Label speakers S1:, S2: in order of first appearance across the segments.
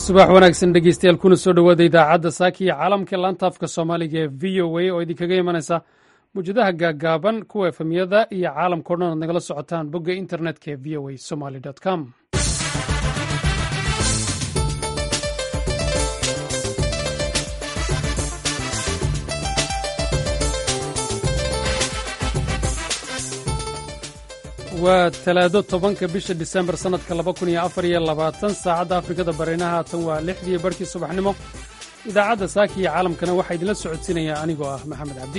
S1: subax wanaagsan dhegeystayaal kuna soo dhowaada idaacadda saaki iyo caalamka laanta afka soomaaliga ee v o a oo idinkaga imanaysa mawjadaha gaagaaban kuwa efemyada iyo caalamkao dhan aad nagala socotaan bogga internetka ee v o a somaly com waa talaado tobanka bisha disembar sannadka laba kun iyo afar iyo labaatan saacadda afrikada barinaha haatan waa lixdii barhkii subaxnimo idaacadda saaki iyo caalamkana waxaa idinla socodsiinaya anigoo ah maxamed cabdi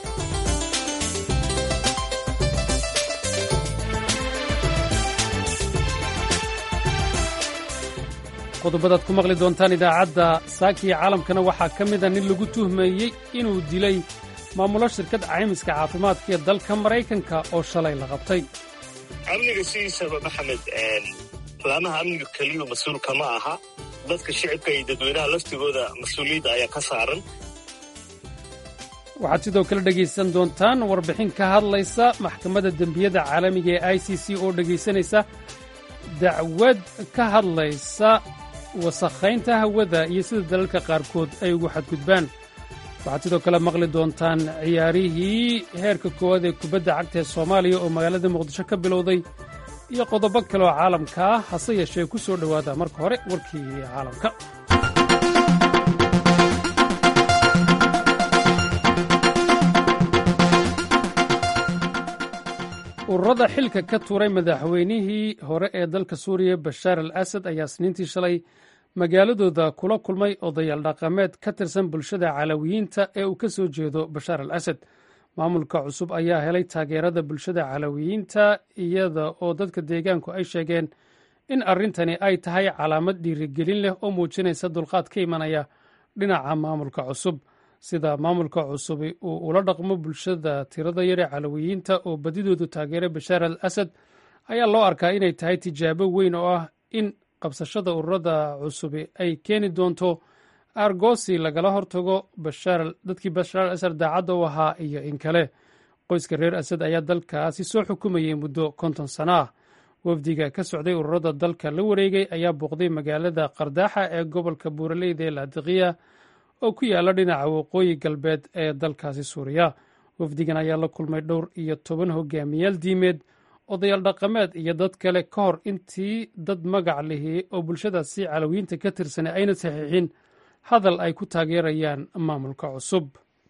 S1: qodobadaad ku maqli doontaan idaacadda saaki iyo caalamkana waxaa ka mida nin lagu tuhmeeyey inuu dilay maamulo shirkad caymiska caafimaadka ee dalka maraykanka oo shalay la qabtay
S2: amniga sidiisaba maxamed laamaha amniga keliyu mas-uulka ma aha dadka shicibka iyo dadweynaha laftigooda mas-uuliyadda ayaa ka saaran
S1: waxaad sidoo kale dhegaysan doontaan warbixin ka hadlaysa maxkamadda dembiyada caalamiga ee i c c oo dhegaysanaysa dacwad ka hadlaysa wasakhaynta hawada iyo sida dalalka qaarkood ay ugu xadgudbaan waxaad sidoo kale maqli doontaan ciyaarihii heerka koowaad ee kubadda cagta ee soomaaliya oo magaalada muqdisho ka bilowday iyo qodobo kale oo caalamka ah hase yeeshee ku soo dhowaada marka hore warkii caalamka ururada xilka ka tuuray madaxweynihii hore ee dalka suuriya bashaar al asad ayaa sniintii shalay magaaladooda kula kulmay odayaal dhaqameed ka tirsan bulshada calawiyiinta ee uu ka soo jeedo bashaar al asad maamulka cusub ayaa helay taageerada bulshada calawiyiinta iyada oo dadka deegaanku ay sheegeen in arrintani ay tahay calaamad dhiirigelin leh oo muujinaysa dulqaad ka imanaya dhinaca maamulka cusub sida maamulka cusubi uu ula dhaqmo bulshada tirada yar ee calawiyiinta oo badidoodu taageeray bashaar al asad ayaa loo arkaa inay tahay tijaabo weyn oo ah in qabsashada ururada cusubi ay keeni doonto argosi lagala hortago dadkii bashaar al asad daacadda u ahaa iyo in kale qoyska reer asad ayaa dalkaasi soo xukumayay muddo konton sano ah wafdiga ka socday ururada dalka la wareegay ayaa booqday magaalada qardaaxa ee gobolka buuraleyda ee laadiqiya oo ku yaala dhinaca waqooyi galbeed ee dalkaasi suuriya wafdigan ayaa la kulmay dhowr iyo toban hogaamiyaal diimeed odayaal dhaqameed iyo dad kale ka hor intii dad magac lihii oo bulshadaasi calawiyiinta ka tirsanay ayna saxiixin hadal ay ku taageerayaan maamulka cusub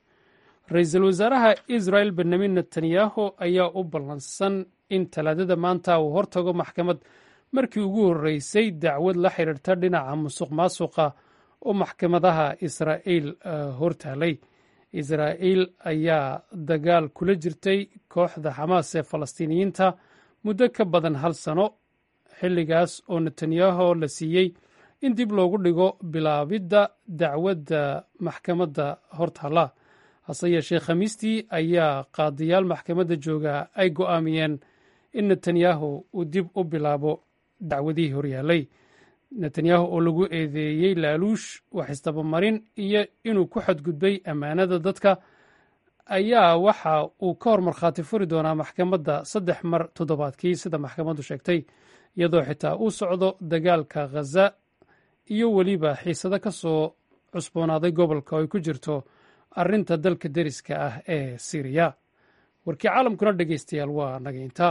S1: ra-iisul wasaaraha israel benyamin netanyahu ayaa u ballansan in talaadada maanta uu hortago maxkamad markii ugu horreysay dacwad la xidhiirta dhinaca musuq maasuqa oo maxkamadaha israa'iil hortaalay israa'iil ayaa dagaal kula jirtay kooxda xamaas ee falastiiniyiinta muddo ka badan hal sano xilligaas oo netanyahu la siiyey in dib loogu dhigo bilaabidda dacwadda maxkamadda hortaalla hase yeeshee khamiistii ayaa qaadiyaal maxkamadda jooga ay go'aamiyeen in netanyahu uu dib u bilaabo dacwadihii horyaallay netanyahu oo lagu eedeeyey laaluush wax isdabamarin iyo inuu ku xadgudbay ammaanada dadka ayaa waxa uu ka hor markhaati furi doonaa maxkamadda saddex mar toddobaadkii sida maxkamaddu sheegtay iyadoo xitaa uu socdo dagaalka khaza iyo weliba xiisado ka soo cusboonaaday gobolka oo ay ku jirto arrinta dalka deriska ah ee siriya warkii caalamkuna dhegeystayaal waa nageynta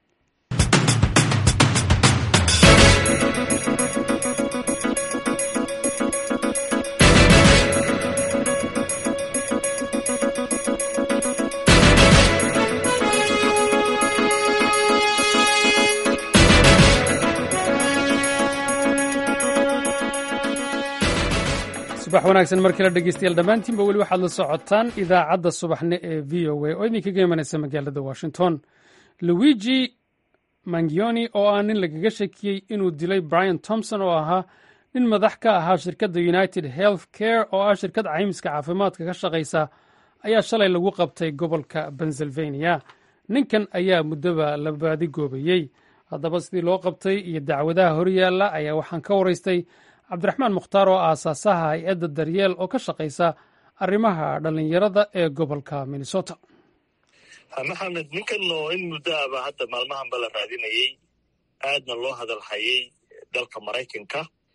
S1: subax wanaagsan mar kale dhegeystayaal dhammaantiinba weli waxaad la socotaan idaacadda subaxne ee v o a oo idinkaga imanaysa magaalada washington luigi mangioni oo ah nin lagaga shakiyey inuu dilay brian thomson oo ahaa nin madax ka ahaa shirkadda united health care oo ah shirkad caymiska caafimaadka ka shaqaysa ayaa shalay lagu qabtay gobolka pennsylvania ninkan ayaa muddoba la baadigoobayey haddaba sidii loo qabtay iyo dacwadaha horyaalla ayaa waxaan ka waraystay cabdiraxmaan mukhtaar oo aasaasaha hay-adda daryeel oo ka shaqaysa arrimaha dhallinyarada ee gobolka minnesota
S2: maxamed ninkan oo in muddo aba hadda maalmahanba la raadinayey aadna loo hadal hayay dalka maraykanka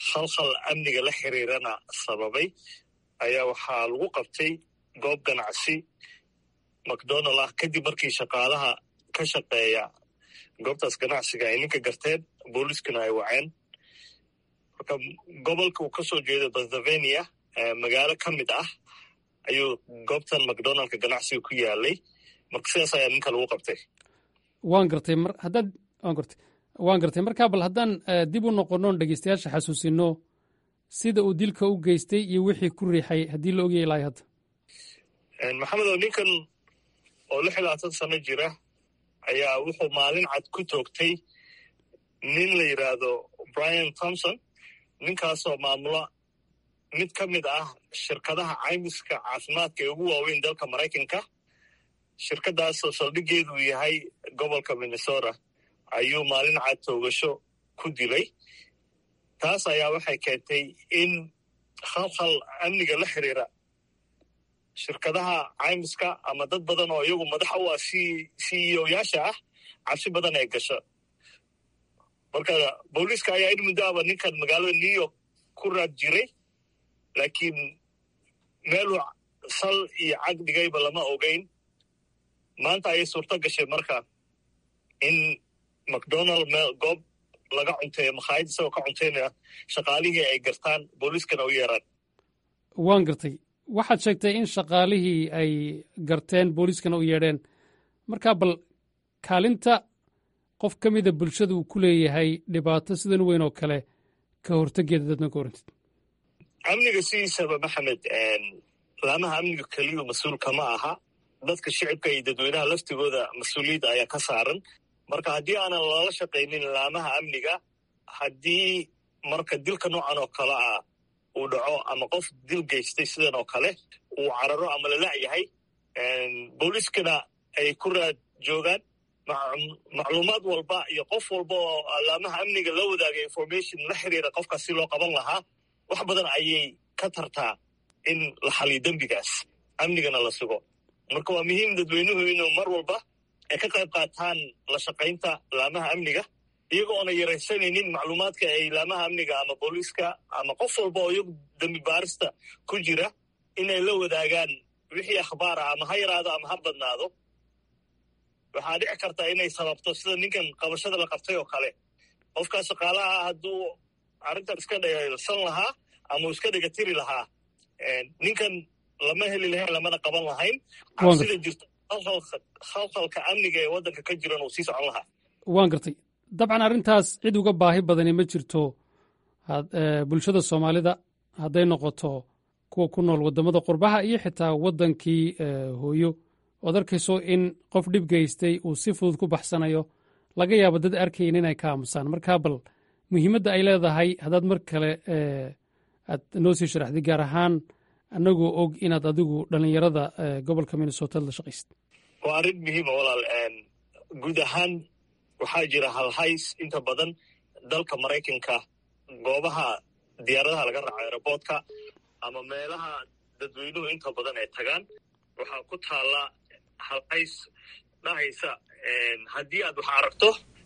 S2: khalkhal amniga la xiriirana sababay ayaa waxaa lagu qabtay goob ganacsi macdonald ah kadib markii shaqaalaha ka shaqeeya goobtaas ganacsiga ay ninka garteen booliiskuna ay waceen marka gobolka uu ka soo jeedo pennsylvania magaalo ka mid ah ayuu goobtan macdonaldka ganacsiga ku yaalay marka sidaas ayaa ninka lagu qabtay
S1: waan gartay mar haddaad waan gartay waan gartay markaa bal haddaan dib u noqonoon dhegeystayaasha xasuusino sida uu dilka u geystay iyo wixii ku riixay haddii la ogyahay ilaahay hadda
S2: maxamedow ninkan oo lix iyo labaatan sano jira ayaa wuxuu maalin cad ku toogtay nin la yidhaahdo brian thomson ninkaasoo maamula mid ka mid ah shirkadaha caymiska caafimaadka ee ugu waaweyn dalka maraykanka shirkadaasoo saldhigeedu yahay gobolka minnesota ayuu maalin cad toogasho ku dilay taas ayaa waxay keentay in khalkhal amniga la xiriira shirkadaha caymiska ama dad badan oo iyagu madax u ah c e o yaasha ah cabsi badan ay gasho marka booliiska ayaa in muddoaba ninkan magaalada new york ku raad jiray laakiin meeluu sal iyo cag dhigayba lama ogeyn maanta ayay suurto gashay marka in macdonald meel goob laga cunteeyo makhaayad isagoo ka cuntaynaya shaqaalihii ay gartaan booliiskana u yeeraan
S1: waan gartay waxaad sheegtay in shaqaalihii ay garteen booliiskana u yeedheen markaa bal kaalinta qof ka mida bulshada uu ku leeyahay dhibaato sidan weyn oo kale ka hortegeeda dadna ka orantid
S2: amniga sidiisaba maxamed laamaha amniga keliyu mas-uulka ma aha dadka shicibka iyo dadweynaha laftigooda mas-uuliyadda ayaa ka saaran marka haddii aanan lala shaqaynin laamaha amniga haddii marka dilka noocan oo kale ah uu dhaco ama qof dil geystay sidan oo kale uu cararo ama lala'yahay booliiskana ay ku raad joogaan macluumaad walba iyo qof walba oo laamaha amniga la wadaagay information la xiriira qofkaas si loo qaban lahaa wax badan ayay ka tartaa in la xaliyo dembigaas amnigana la sugo marka waa muhiim dadweynuhu inuu mar walba ay ka qayb qaataan la shaqaynta laamaha amniga iyago oona yaraysanaynin macluumaadka ay laamaha amniga ama booliiska ama qof walba oo iyagu dembi baarista ku jira inay la wadaagaan wixii akhbaar ah ama ha yaraado ama ha badnaado waxaa dhici karta inay sababto sida ninkan qabashada la qabtay oo kale qofkaa shaqaalaha hadduu arrintan iska dhayalsan lahaa ama uu iska dhegatiri lahaa ninkan lama heli lahayn lamana qaban lahayn cabsida jirta khalkhalka amniga ee waddanka ka jiran uu sii socon lahaa
S1: waan gartay dabcan arrintaas cid uga baahi badani ma jirto bulshada soomaalida hadday noqoto kuwa ku nool waddamada qurbaha iyo xitaa waddankii hooyo ood arkayso in qof dhib geystay uu si fudud ku baxsanayo laga yaabo dad arkayn inay ka aamusaan markaa bal muhiimadda ay leedahay haddaad mar kale aad noo sii sharaxday gaar ahaan annagoo og inaad adigu dhallinyarada gobolka minnesota la shaqaysid
S2: waa arrin muhiima walaal guud ahaan waxaa jira halhays inta badan dalka maraykanka goobaha diyaaradaha laga raaco aeroboortka ama meelaha dadweynuhu inta badan ay tagaan waxaa ku taalla halhays dhahaysa haddii aad wax aragto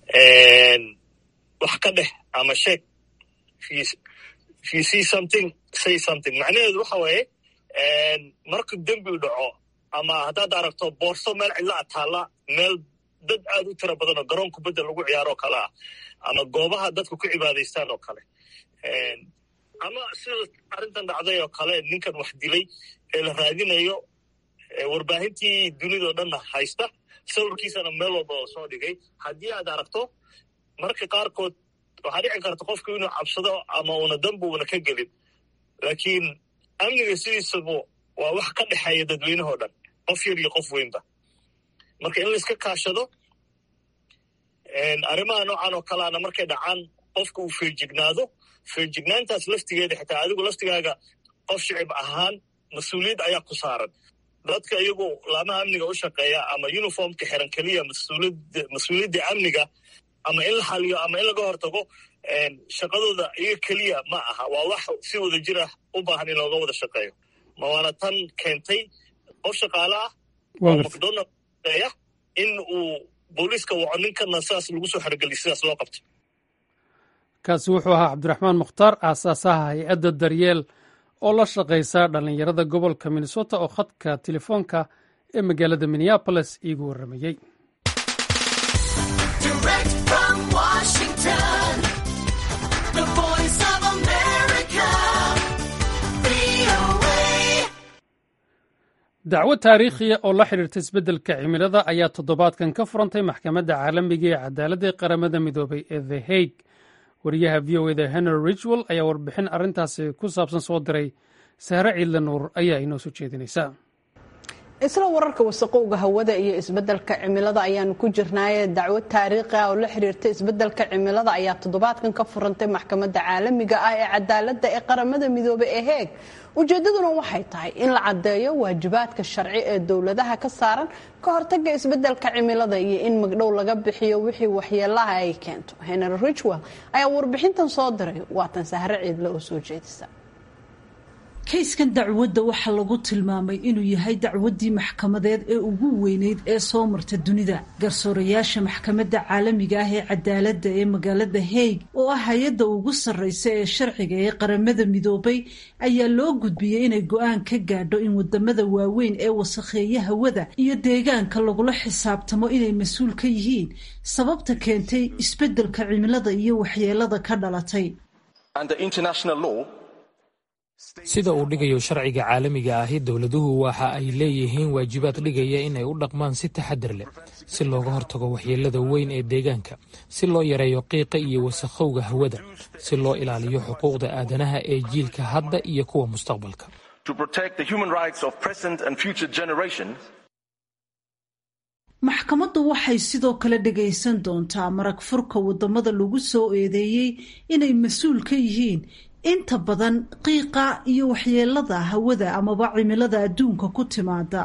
S2: wax ka dheh ama sheeg if you see something say something macnaheedu waxa weeye marka dembi dhaco ama haddaad aragto boorso meel cidla a taalla meel dad aad u tira badan oo garoon kubadda lagu ciyaaro oo kale ah ama goobaha dadku ku cibaadaystaan oo kale ama sida arrintan dhacday oo kale ninkan wax dilay ee la raadinayo warbaahintii dunidao dhanna haysta sawirkiisana meel walba oo soo dhigay haddii aad aragto marka qaarkood waxaa dhici karta qofku inuu cabsado ama una danba una ka gelin laakiin amniga sidiisabu waa wax ka dhexeeya dadweynahoo dhan qof yar iyo qof weynba marka in layska kaashado arrimaha noocan oo kaleana markay dhacaan qofka uu feejignaado feejignaantaas laftigeeda xitaa adigu laftigaaga qof shicib ahaan mas-uuliyad ayaa ku saaran dadka iyagu laamaha amniga u shaqeeya ama uniformka xiran keliya mas-uuliyadda amniga ama in la xaliyo ama in laga hortago shaqadooda iyaga keliya ma aha waa wax si wada jir ah u baahan in looga wada shaqeeyo ma waana tan keentay qof shaqaale ah oo macdonald ya in uu booliiska waco ninkana sidaas lagu soo xerogeliy sidaas loo qabto
S1: kaasi wuxuu ahaa cabdiraxmaan mukhtaar aasaasaha hay-adda daryeel oo la shaqaysa dhallinyarada gobolka minnesota oo khadka telefoonka ee magaalada minneaboles iigu warramayey dacwo taariikhiya oo la xidhiirta isbeddelka cimilada ayaa toddobaadkan ka furantay maxkamadda caalamiga ee cadaaladda ee qaramada midoobay ee the hague wariyaha v o eda henry ridgwell ayaa warbixin arrintaasi ku saabsan soo diray sahre ciidle nuur ayaa inoo soo jeedinaysa
S3: isla wararka wasaqowga hawada iyo isbeddelka cimilada ayaanu ku jirnaaye dacwo taariikhi ah oo la xiriirta isbeddelka cimilada ayaa toddobaadkan ka furantay maxkamadda caalamiga ah ee cadaaladda ee qaramada midoobay ee heeg ujeedaduna waxay tahay in la caddeeyo waajibaadka sharci ee dowladaha ka saaran ka hortaga isbeddelka cimilada iyo in magdhow laga bixiyo wixii waxyeelaha ay keento henry richwell ayaa warbixintan soo diray waatan sahre ciidle oo soo jeedisa
S4: kayskan dacwadda waxaa lagu tilmaamay inuu yahay dacwaddii maxkamadeed ee ugu weyneyd ee soo marta dunida garsoorayaasha maxkamadda caalamiga ah ee cadaaladda ee magaalada haig oo ah hay-adda ugu sarreysa ee sharciga ee qaramada midoobay ayaa loo gudbiyey inay go-aan ka gaadho in wadamada waaweyn ee wasakheeya hawada iyo deegaanka lagula xisaabtamo inay mas-uul ka yihiin sababta keentay isbeddelka cimilada iyo waxyeelada ka dhalatay
S5: sida uu dhigayo sharciga caalamiga ahi dowladuhu waxa ay leeyihiin waajibaad dhigaya inay u dhaqmaan si taxadar leh si looga hortago waxyeelada weyn ee deegaanka si loo yareeyo qiiqa iyo wasakhowga hawada si loo ilaaliyo xuquuqda aadanaha ee jiilka hadda iyo kuwa mustaqbalka
S4: maxkamaddu waxay sidoo kale dhagaysan doontaa marag furka wadamada lagu soo eedeeyey inay mas-uul ka yihiin inta badan qiiqa iyo waxyeelada hawada amaba cimilada adduunka ku timaada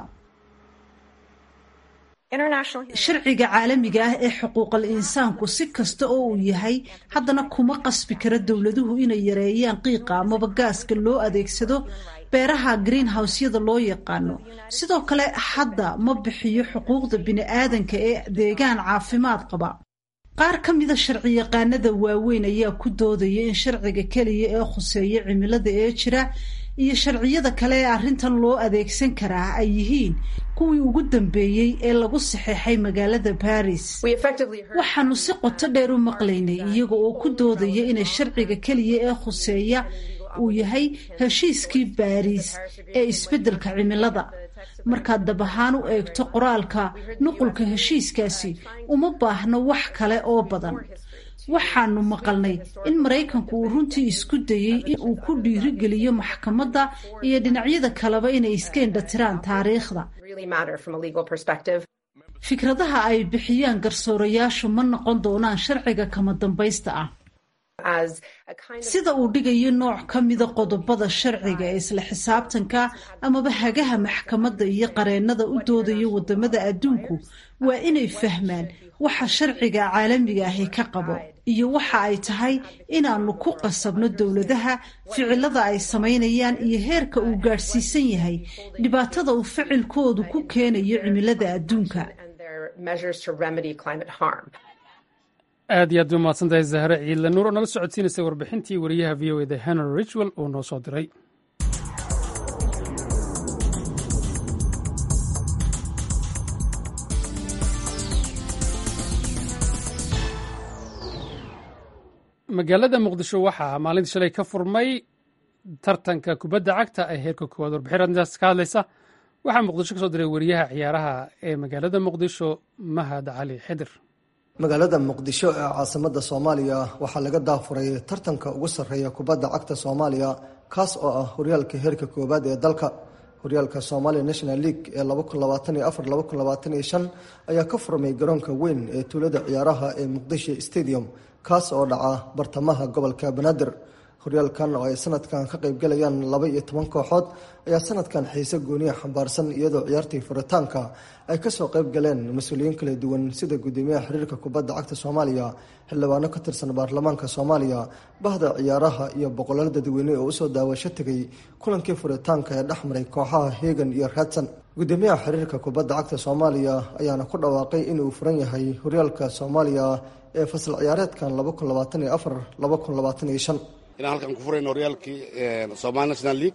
S4: sharciga caalamiga ah ee xuquuqal insaanku si kasta oo uu yahay haddana kuma qasbi kara dowladuhu inay yareeyaan qiiqa amaba gaaska loo adeegsado beeraha greenhouseyada loo yaqaano sidoo kale hadda ma bixiyo xuquuqda bini-aadanka ee deegaan caafimaad qaba qaar ka mida sharciyaqaanada waaweyn ayaa ku doodaya in sharciga keliya ee khuseeya cimilada ee jira iyo sharciyada kale ee arrintan loo adeegsan karaa ay yihiin kuwii ugu dambeeyey ee lagu saxeexay magaalada baris waxaanu si qoto dheer u maqlaynay iyaga oo ku doodaya inay sharciga keliya ee khuseeya uu yahay heshiiskii baariis ee isbeddelka cimilada markaad dab ahaan u eegto qoraalka nuqulka heshiiskaasi uma baahno wax kale oo badan waxaanu maqalnay in maraykanku uu runtii isku dayey in uu ku dhiirigeliyo maxkamadda iyo dhinacyada kaleba inay iska indhatiraan taariikhda fikradaha ay bixiyaan garsoorayaashu ma noqon doonaan sharciga kama dambaysta ah sida uu dhigayo nooc ka mida qodobada sharciga ee isla xisaabtanka amaba hagaha maxkamadda iyo qareennada u doodaya wadamada adduunku waa inay fahmaan waxa sharciga caalamiga ahi ka qabo iyo waxa ay tahay inaanu ku qasabno dowladaha ficilada ay samaynayaan iyo heerka uu gaadhsiisan yahay dhibaatada uu ficilkoodu ku keenayo cimilada adduunka
S1: aad iyo aad bay umahadsantahay zahre ciidle nuur oo nala socodsiinaysay warbixintii wariyaha v o eda henry richwell uu noo soo diray magaalada muqdisho waxaa maalintii shalay ka furmay tartanka kubadda cagta ee heerka koowaad warbixin arrintaas ka hadlaysa waxaa muqdisho ka soo diray wariyaha ciyaaraha ee magaalada muqdisho mahad cali xidir
S6: magaalada muqdisho ee caasimada soomaaliya waxaa laga daafuray tartanka ugu sarreeya kubadda cagta soomaaliya kaas oo ah horyaalka heerka koowaad ee dalka horyaalka somalia national league ee ayaa ka furmay garoonka weyn ee tuulada ciyaaraha ee muqdisho stadium kaas oo dhaca bartamaha gobolka banaadir horyaalkan oo ay sanadkan ka qaybgalayaan laba iyo toban kooxood ayaa sanadkan xiise gooniya xambaarsan iyadoo ciyaartii furitaanka ay kasoo qayb galeen mas-uuliyiin kala duwan sida gudoomiyaha xiriirka kubadda cagta soomaaliya xildhibaano ka tirsan baarlamaanka soomaaliya bahda ciyaaraha iyo boqolaal dadweyne oo usoo daawasho tegay kulankii furitaanka ee dhexmaray kooxaha hegan iyo raadsan gudoomiyaha xiriirka kubadda cagta soomaaliya ayaana ku dhawaaqay inuu furan yahay horyaalka soomaaliya ee fasal ciyaareedkan
S7: inaan halkan ku furayno horyaalkii somaali national league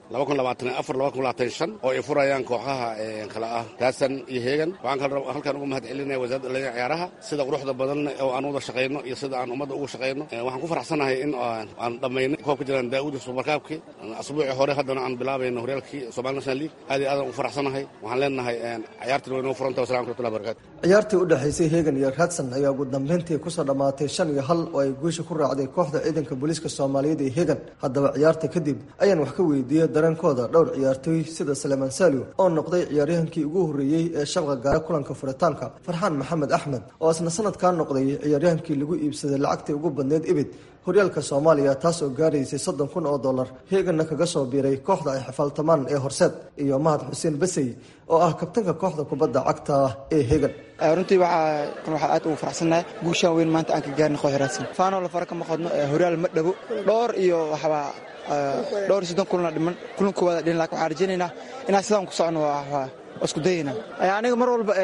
S7: oo ay furayaan kooxaha kale ah raasan iyo heegan waxaan halkan uga mahad celinaya wasaaradda dhalinyada ciyaaraha sida quruxda badan oo aan wada shaqayno iyo sida aan ummadda ugu shaqayno waxaan ku faraxsanahay in aan dhammaynay koobka jiraan daa'uudi subarkaabkii asbuucii hore haddana aan bilaabayno horyaalkii somaali national league aad iyo aadaan ugu faraxsanahay waxaan leenahay ciyaartiin way noo furanta wasalam raxmatullahi barakatu
S6: ciyaartii u dhexaysay heegan iyo raadsan ayaa ugu dambeyntii kusoo dhammaatay shan iyo hal oo ay guusha ku raacday kooxda ciidanka booliiska soomaaliyeed ee hegan haddaba ciyaarta kadib ayaan wax ka weydiiyey dareenkooda dhowr ciyaartooy sida salemaan saaliw oo noqday ciyaaryahankii ugu horreeyey ee shabqa gaara kulanka furitaanka farxaan maxamed axmed oo isna sanadkaa noqday ciyaaryahankii lagu iibsaday lacagtii ugu badneyd ibid horyaalka soomaaliya taas oo gaaraysay soddon kun oo dollar heeganna kaga soo biiray kooxda ay xifaaltamaan ee horseed iyo mahad xuseen basey oo ah kabtanka kooxda kubadda cagta ee heegan
S8: runtii waxaa aad ugu faraxsannahay guushaan weyn maanta aan ka gaarnay koox raadsan faanoo la fara kama qodno horyaal ma dhabo dhowr iyo waxbaa dhowr iyo soddon kulana dhiman kulan koowaada dhiman lakin waxaan rajaynaynaa inaan sidaan ku socno waa isku dayayna aniga mar walba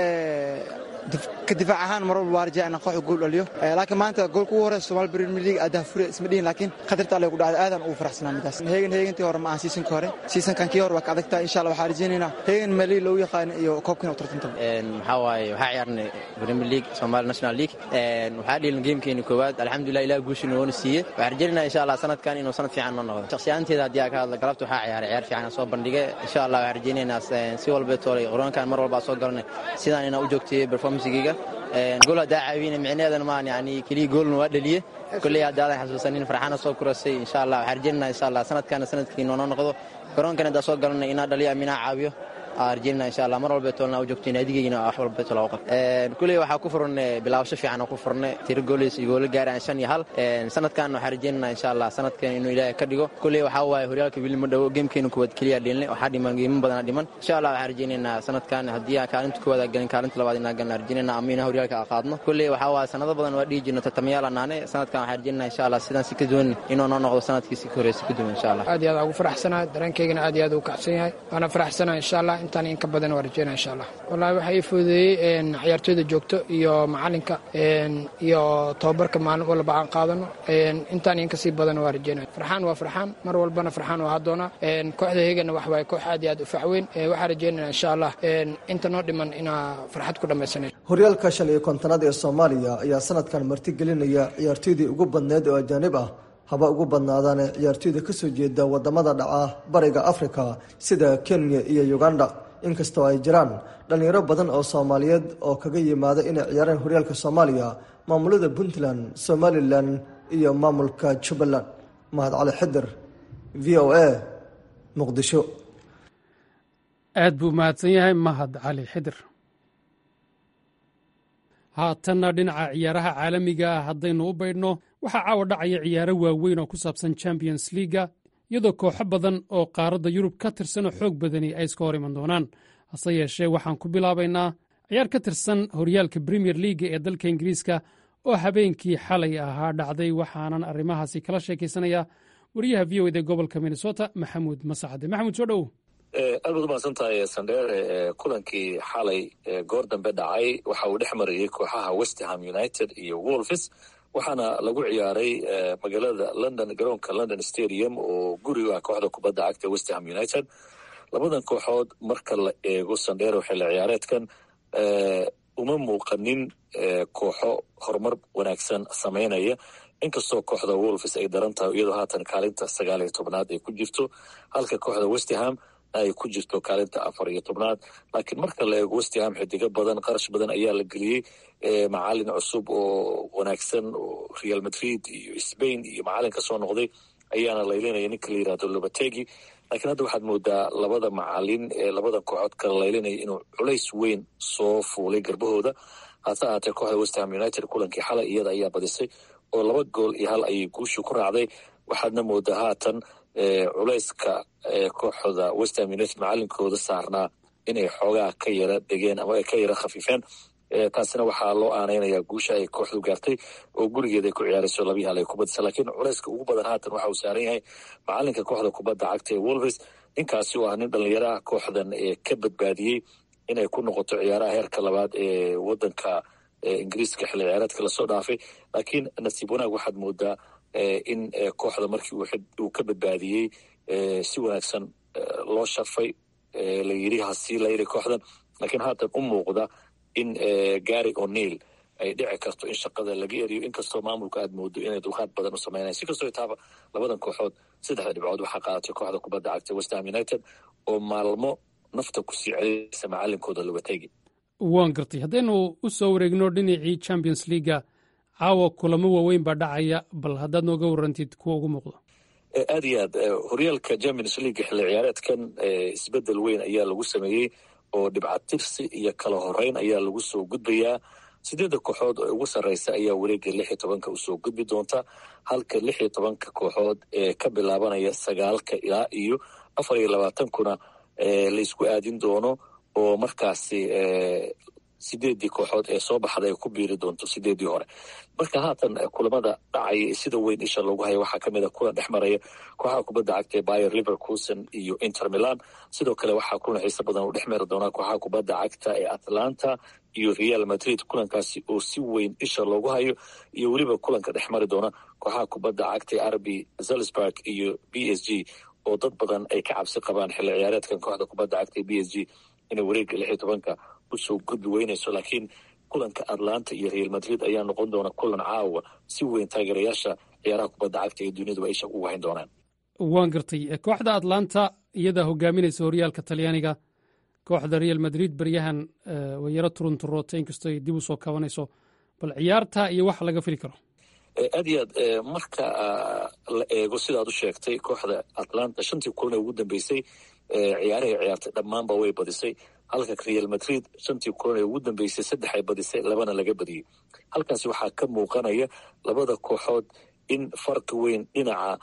S8: ka difaac ahaan mar walba waa rajaa inaan kooxda gool dhaliyo laakiin maanta goolka ugu horeysa Soomaali Premier League aad fure isma dhihin laakiin khatarta alle ku dhacday aadan ugu faraxsanaa midaas heegan heegantii hore ma aan season ka hore season kan kii hore waa ka adagtaa insha Allah waxaan rajaynaynaa heegan mali loo yaqaan iyo koobkan u tartanta
S9: een waxa waaye waxa ciyaarnay Premier League Soomaali National League een waxa dhilin gamekeeni koowaad alxamdulillah ilaa guushin woona siiyay waxaan rajaynaynaa insha Allah sanadkan inuu sanad fiican noo noqdo shakhsiyaanteeda haddii ka hadla galabta waxa ciyaaray ciyaar fiican soo bandhigay insha Allah waxaan rajaynaynaa si walba toolay qorankan mar walba soo galnay sidaan inaan u joogtay performance-giga gool haddaa caawina micneheedana maan yani keliya goolna waa dhaliye kolley haddaadan xasuusanin farxaana soo kurasay insha allah waxaan rajaynaa insha allah sanadkaana sanadkii noonoo noqdo garoonkan haddaa soo galanay inaa dhaliyo aminaa caawiyo arjina insha allah mar walba toolna u joogto naadigeygina wax walba tool qab kuley waxaa ku furan bilaabasho fiican ku furne tiro goolis iyo goolo gaaraan shan iyo hal sanadkan waxaan rajaynaa insha allah sanadkan inuu ilaahay ka dhigo kuley waxaa waaye horyaalka wili ma dhawo geemkeena kuwaad keliya dheelnay waxaa dhiman geemo badana dhiman insha allah waxaan rajaynaynaa sanadkan haddii aan kaalinta koowaad galin kaalinta labaad inaan galna rajaynayna ama inaan horyaalka qaadno kuley waxaa waaye sanado badan waa dhihi jirno tartamayaal anaane sanadkan waxaan rajaynaa insha allah sidaan si ka duwan inuu noo noqdo sanadkii si ka horeysa ka duwan insha allah
S10: aad iyo aad ugu faraxsanahay dareenkaygana aad iyo aad ugu kacsan yahay waana faraxsanahay insha allah intaan in ka badan waa rajeyna insha allah wallahi waxaa ii fududeeyey ciyaartooyda joogto iyo macalinka iyo tababarka maalin walba aan qaadano intaan in kasii badan waa rajeynaya farxaan waa farxaan mar walbana farxaan waa hadoona kooxda heegana wax waaye koox aad iyo aad u facweyn waxaa rajeynaya insha allah inta noo dhiman inaa farxad ku dhammaysanay
S6: horyaalka shan iyo kontonaad ee soomaaliya ayaa sanadkan martigelinaya ciyaartooydii ugu badneed oo ajaanib ah haba ugu badnaadaane ciyaartooyda kasoo jeeda wadamada dhaca bariga afrika sida kenya iyo uganda inkastoo ay jiraan dhallinyaro badan oo soomaaliyeed oo kaga yimaada inay ciyaaraan horyaalka soomaaliya maamulada puntland somalilan iyo maamulka jubbaland mahad cali xidir v o a muqdisho
S1: aad buu mahadsan yahay mahad cali xidir haatanna dhinaca ciyaaraha caalamiga ah haddaynu u baydhno waxaa caawa dhacaya ciyaaro waaweyn oo ku saabsan champions liaga iyadoo kooxo badan oo qaaradda yurub ka tirsan oo xoog badani ay iska hor iman doonaan hase yeeshee waxaan ku bilaabaynaa ciyaar ka tirsan horyaalka premier leaga ee dalka ingiriiska oo habeenkii xalay ahaa dhacday waxaanan arrimahaasi kala sheekaysanaya wariyaha v o ed ee gobolka minnesota maxamuud masacade maxamuud soo dhow
S2: aad baad umahadsan tahay sandheere kulankii xalay goor dambe dhacay waxa uu dhex marayey kooxaha westerham united iyo wolfis waxaana lagu ciyaaray magaalada london garoonka london stadium oo guriga kooxda kubadda cagta westerham united labadan kooxood marka la eego sandheero xilli ciyaareedkan uma muuqanin kooxo horumar wanaagsan samaynaya inkastoo kooxda wolfis ay daran tahay iyadoo haatan kaalinta sagaal iyo tobnaad ay ku jirto halka kooxda westerham ay ku jirto kaalinta afar iyo tobnaad laakiin marka la eego westerham xidigo badan qarash badan ayaa la geliyey macalin cusub oo wanaagsan oo real madrid iyo spain iyo macalin kasoo noqday ayaana laylinaya ninka la yirahdo lobategi laakiin hadda waxaad moodaa labada macalin ee labada kooxood kala laylinaya inuu culays weyn soo fuulay garbahooda hase ahaatee kooxda westerham united kulankii xalay iyada ayaa badisay oo laba gool iyo hal ayay guushu ku raacday
S11: waxaadna moodaa haatan culayska kooxda westham united macalinkooda saarnaa inay xoogaa ka yara degeen ama ay ka yara khafiifeen taasina waxaa loo aanaynayaa guusha ay kooxdu gaartay oo gurigeeda ay ku ciyaarayso labii hal ay ku badisa laakiin culayska ugu badan haatan waxa uu saaran yahay macalinka kooxda kubadda cagta ee wolves ninkaasi oo ah nin dhalinyaro ah kooxdan ka badbaadiyey inay ku noqoto ciyaaraha heerka labaad ee wadanka ingiriiska xilli ciyaareedka lasoo dhaafay laakiin nasiib wanaag waxaad moodaa in kooxda markii uu ka badbaadiyey si wanaagsan loo sharfay la yiri hasii layiri kooxdan laakiin haatan u muuqda in gary o'neil ay dhici karto in shaqada laga eriyo inkastoo maamulka aad moodo inay dulqaad badan u samaynayan si kastoo itaaba labadan kooxood saddexda dhibcood waxaa qaadatay kooxda kubadda cagta westham united oo maalmo nafta kusii celinaysa macalinkooda lobategi
S1: waan gartay haddaynu u soo wareegno dhinacii champions leaga caawa kulamo waaweyn baa dhacaya bal haddaad nooga warantid kuwa ugu muuqdo
S11: aad iyo aad horyaalka champions leaga xilli ciyaareedkan isbedel weyn ayaa lagu sameeyey oo dhibcatirsi iyo kala horeyn ayaa lagu soo gudbayaa sideedda kooxood oo ugu sarreysa ayaa wareega lix iyo tobanka usoo gudbi doonta halka lix iyo tobanka kooxood ee ka bilaabanaya sagaalka ilaa iyo afar iyo labaatankuna laysku aadin doono oo markaasi sideeddii kooxood ee soo baxda ay ku biiri doonto sideeddii hore marka haatan kulamada dhacaya sida weyn isha loogu haya waxaa kamid a kulan dhex maraya kooxaha kubadda cagta ee bayer liverkuson iyo inter milan sidoo kale waxaa kulan xiise badan uu dhex mari doonaa kooxaha kubadda cagta ee atlanta iyo real madrid kulankaasi oo si weyn isha loogu hayo iyo weliba kulanka dhex mari doona kooxaha kubadda cagta ee arbi zalzburg iyo b s g oo dad badan ay ka cabsi qabaan xilli ciyaareedkan kooxda kubadda cagta ee b s g inay wareega lix iyo tobanka usoo gudbi weynayso laakiin kulanka atlanta iyo real madrid ayaa noqon doona kulan caawa si weyn taageerayaasha ciyaaraha kubadda cagta ee duniyaduba isha ugu hayn doonaan
S1: waan gartay kooxda atlanta iyadaa hogaaminaysa horyaalka talyaaniga kooxda real madrid beryahan way yaro turunturootay inkastoo ay dib usoo kabanayso bal ciyaarta iyo waxa laga fili karo
S11: aad iyo aad marka la eego sidaad u sheegtay kooxda atlanta shantii kulan ee ugu dambeysay ciyaarahay ciyaartay dhammaanba way badisay halka real madrid shantii kulan ee ugu dambeysay saddex ay badisay labana laga badiyey halkaasi waxaa ka muuqanaya labada kooxood in farqi weyn dhinaca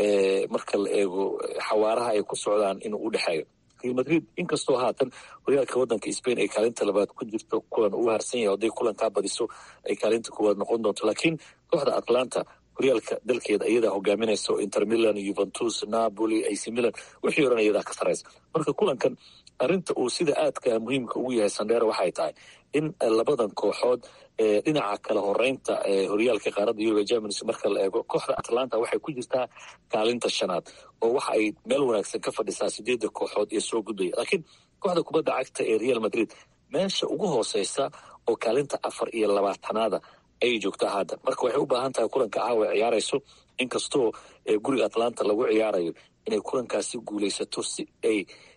S11: marka la eego xawaaraha ay ku socdaan inuu u dhexeeyo real madrid inkastoo haatan horyaalka waddanka spain ay kaalinta labaad ku jirto kulan uu harsan yahay hadday kulankaa badiso ay kaalinta koowaad noqon doonto laakiin kooxda atlanta horyaalka dalkeeda iyadaa hogaaminaysa inter milan yuventus napoli ac milan wixii oran iyadaa ka saraysa marka kulankan arrinta uu sida aadka muhiimka ugu yahay sandheera waxay tahay in labadan kooxood dhinaca kala horeynta horyaalka qaaradda yurub ee germans marka la eego kooxda atlanta waxay ku jirtaa kaalinta shanaad oo waxa ay meel wanaagsan ka fadhisaa sideedda kooxood ee soo gudbaya laakiin kooxda kubadda cagta ee real madrid meesha ugu hooseysa oo kaalinta afar iyo labaatanaada ayay joogtaa hadda marka waxay u baahan tahay kulanka caawa ciyaarayso inkastoo guriga atlanta lagu ciyaarayo inay kulankaasi guulaysato si ay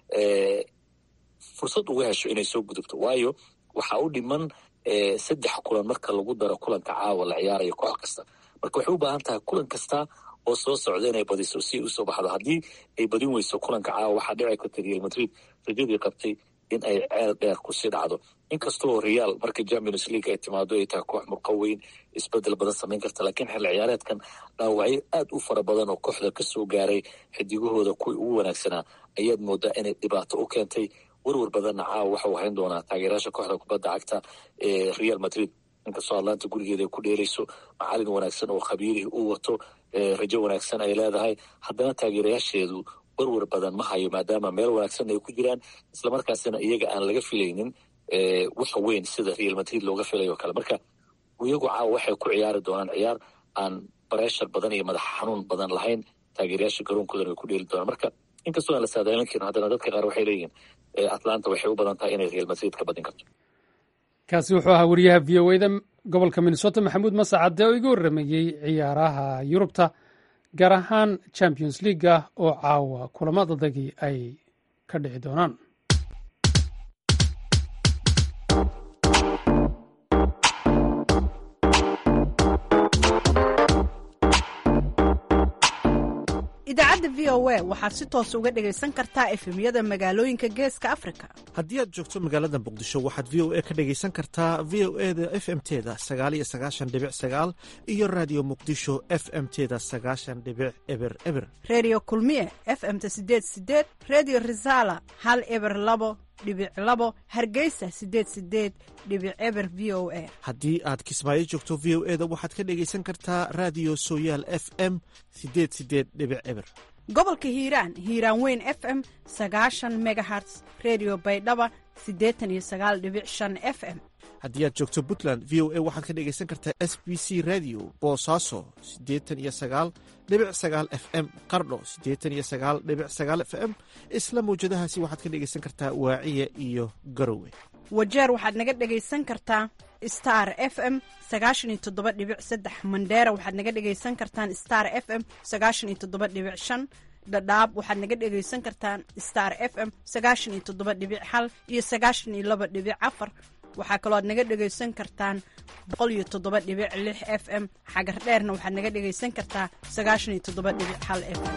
S11: fursad uga hesho inay soo gudubto waayo waxaa u dhiman saddex kulan marka lagu daro kulanka caawa la ciyaarayo koox kasta marka waxay u baahan tahay kulan kasta oo soo socda inay badiso si ay usoo baxdo haddii ay badin weyso kulanka caawa waxaa dhici karta real madrid rajadii qabtay in ay ceel dheer kusii dhacdo inkastoo real marka champions league ay timaado ay tahay koox murqa weyn isbedel badan samayn karta laakiin xilli ciyaareedkan dhaawacyo aad u fara badan oo kooxda kasoo gaaray xidigahooda kuwii ugu wanaagsanaa ayaad moodaa inay dhibaato u keentay werwer badanna caawa waxa uu hayn doonaa taageerayaasha kooxda kubadda cagta ee real madrid inkastoo atlanta gurigeeda ay ku dheerayso macalin wanaagsan oo khabiirihii uu wato rajo wanaagsan ay leedahay haddana taageerayaasheedu werwer badan ma hayo maadaama meel wanaagsan ay ku jiraan islamarkaasina iyaga aan laga filaynin wax weyn sida real madrid looga filayo kale marka iyagu caawa waxay ku ciyaari doonaan ciyaar aan bareshar badan iyo madax xanuun badan lahayn taageerayaasha garoonkoodan way ku dheeli doonaan marka inkastoo aan la saadaalin karin haddana dadka qaar waxay leeyihiin atlanta waxay u badan tahay inay real madrid ka badin karto
S1: kaasi wuxuu ahaa wariyaha v o eda gobolka minnesota maxamuud masacade oo iga warramayey ciyaaraha yurubta gaar ahaan champions leaga oo caawa kulamadadagii ay ka dhici doonaan
S12: idaacadda
S3: idaacadda v o a waxaad si toos uga dhegaysan kartaa efemyada magaalooyinka geeska afrika
S12: haddii aad joogto magaalada muqdisho waxaad v o a ka dhegaysan kartaa v o e da f m teda sagaaliyo sagaashan dhibic sagaal iyo raadiyo muqdisho f m teda sagaashan dhibic eber eber
S3: redio kulmiye f m-ta sideed sideed redio resala hal eber labo dhibic labo hargeysa sideed sideed dhibic eber v o a
S12: haddii aad kismaayo joogto v o e da waxaad ka dhegaysan kartaa raadiyo sooyaal f m sideed sideed dhibic eber
S3: gobolka hiiraan hiiraan weyn f m sagaashan megaherts redio baydhaba siddeetan iyo sagaal dhibic shan f m
S12: haddii aad joogto puntland v o a waxaad ka dhegaysan kartaa s b c radio boosaaso siddeetan iyo sagaal dhibic sagaal f m qardho siddeetan iyo sagaal dhibic sagaal f m isla mawjadahaasi waxaad ka dhegaysan kartaa waaciya iyo garowe
S3: wajeer waxaad naga dhegaysan kartaa star f m sagaashan iyo toddoba dhibic saddex mandheera waxaad naga dhegaysan kartaan star f m sagaashan iyo toddoba dhibic shan dhadhaab waxaad naga dhegaysan kartaan star f m sagaashan iyo toddoba dhibic hal iyo sagaashan iyo laba dhibic afar waxaa kaloo aad naga dhegaysan kartaan boqol iyo toddoba dhibic lix f m xagar dheerna waxaad naga dhegaysan kartaa sagaashan iyo toddoba dhibic hal f m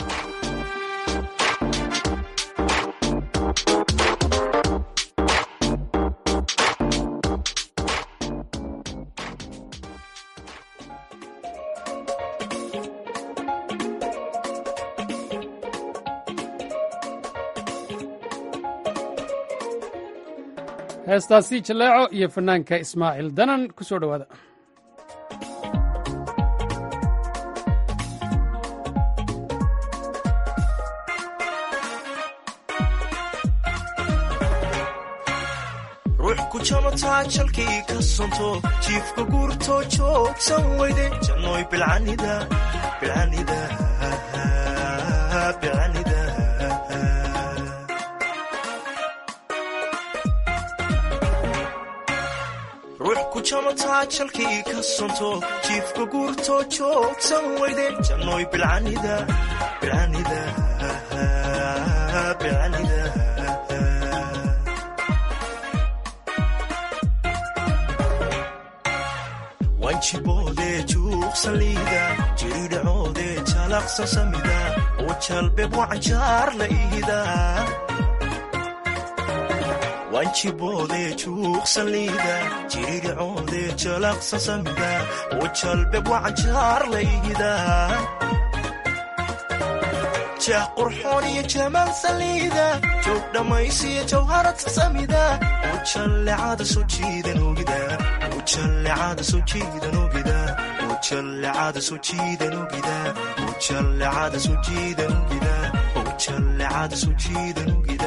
S1: heestaasi jaleeco iyo fanaanka ismaaciil danan ku soo dhowaada
S13: ruux ku jamataa jalkii ka sonto jiifka guurtoo joogsan weyde jannooy bilcanida bilcanida bilcanida ruux ku jamataa jalkii ka sonto jiifka guurtoo joogsan weyde jannooy bilcanida bilcanida bilcanida wanjiboodee juuqsaliida jiridhacoodee jalaqsa samida oo jalbeeb wacanjaar la ihida wanjiboodee juuqsaliida jiridhacoodee jalaqsa samida oo jalbeeb wacanjaar la ihida jah qurxoon iyo jamaal saliida joog dhammaysiyo jawharata samida oo jallecada soo jiidan ogida ujallecada soo jiidan ogida ujallecada soo jiidan ogida ujallecada soo jiidan ogida ujallecada soo jiidan ogida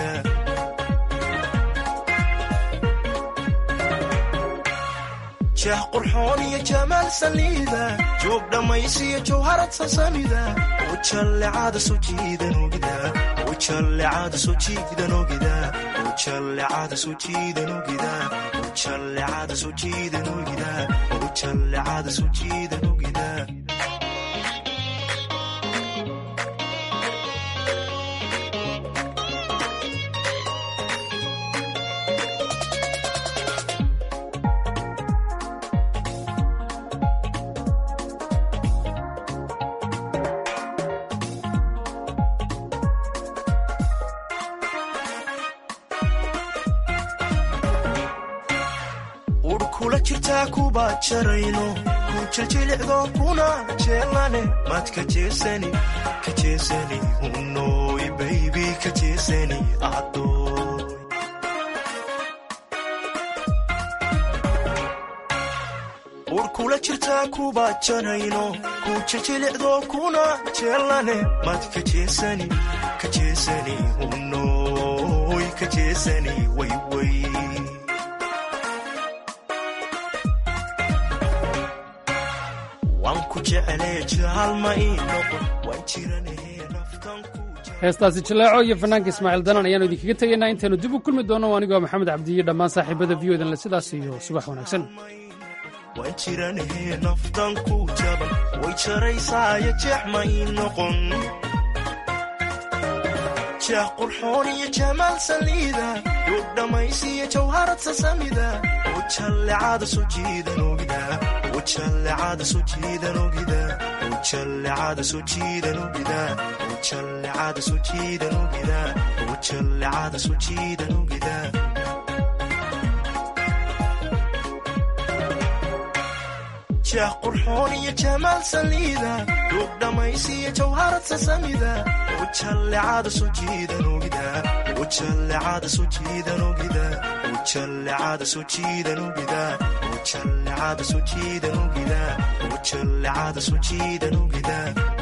S13: jah qurxoon iyo jamaal saliida joog dhammaysiyo jawharad sasamida ujallecada soo jiidan ogida ujallecada soo jiidan ogida ujallecada soo jiidan ogida ujallecada soo jiidan ogida ujallecada soo jiidan ogida ur kula jirtaa kuba jarayno ku jiljilicdo kuna jeelane mad ka jeesani ka jeesani hunoy baybi ka jeesani adoy ur kula jirtaa kuba jarayno ku jiljilicdo kuna jeelane mad ka jeesani ka jeesani hunoy ka jeesani wayway waan ku jeclee jaalma ii noqon waan jiranahe naftan ku
S1: heestaasi jaleeco iyo fanaanka ismaaciil danan ayaanu idinkaga tegaynaa intaynu dib u kulmi doonno anigoo maxamed cabdiiyo dhammaan saaxiibada v o dan le sidaas iyo subax wanaagsan
S13: waan jiranahe naftan ku jaban way jaraysaayo jeex ma ii noqon jah qurxoon iyo jamaal saliida duug dhammaysiyo jawharad sasamida ujallecada soo jiidan ogida ujallecada soo jiidan ogida ujallecada soo jiidan ogida wajallecada soo jiidan ogida wajallecada soo jiidan ogida jeex qurxoon iyo jamaal saliida duug dhammaysiyo jawharad sasamida wajallecada soo jiidan ogida wajallecada soo jiidan ogida wajallecada soo jiidan ogida wajallecada soo jiidan ogida wajallecada soo jiidan ogida